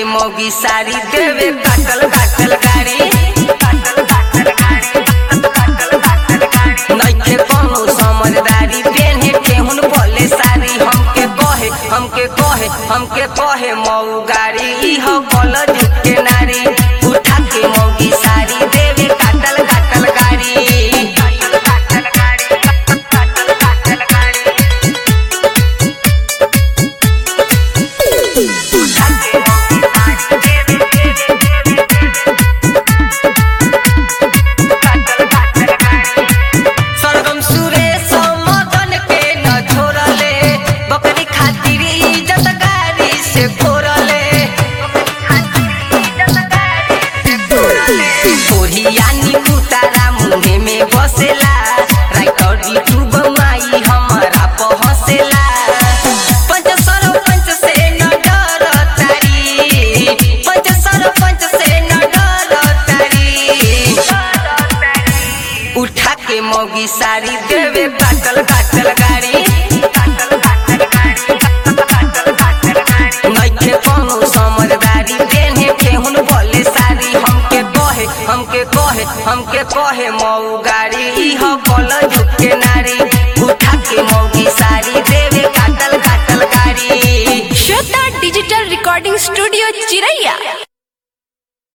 मोगी साड़ी देवे काटल काटल गाड़ी नइखे कोनो समझदारी पेन्हे केहुन बोले साड़ी हमके कहे हमके कहे हमके कहे मऊ गाड़ी इह कॉलेज के नारी उठा के मोगी साड़ी देवे काटल काटल गाड़ी सरगम सुरेश मदन के न छोड़ले बकरी खातिर इज्जत गाड़ी से फोड़ले ओढ़ियानी कुतारा मुहे में बसेला राइटर यूट्यूब माई हमारा पहसेला पंच सरपंच से न डर तारी पंच सरपंच से न डर तारी उठा के मोगी साड़ी देवे काटल काटल गाड़ी नइखे कोनो समझदारी देने केहुन बोले साड़ी हमके कहे हमके कहे हमके कहे मऊ गाड़ी इह कॉलेज के नारी उठा के मोगी साड़ी देवे काटल काटल गाड़ी श्वेता डिजिटल रिकॉर्डिंग स्टूडियो चिरैया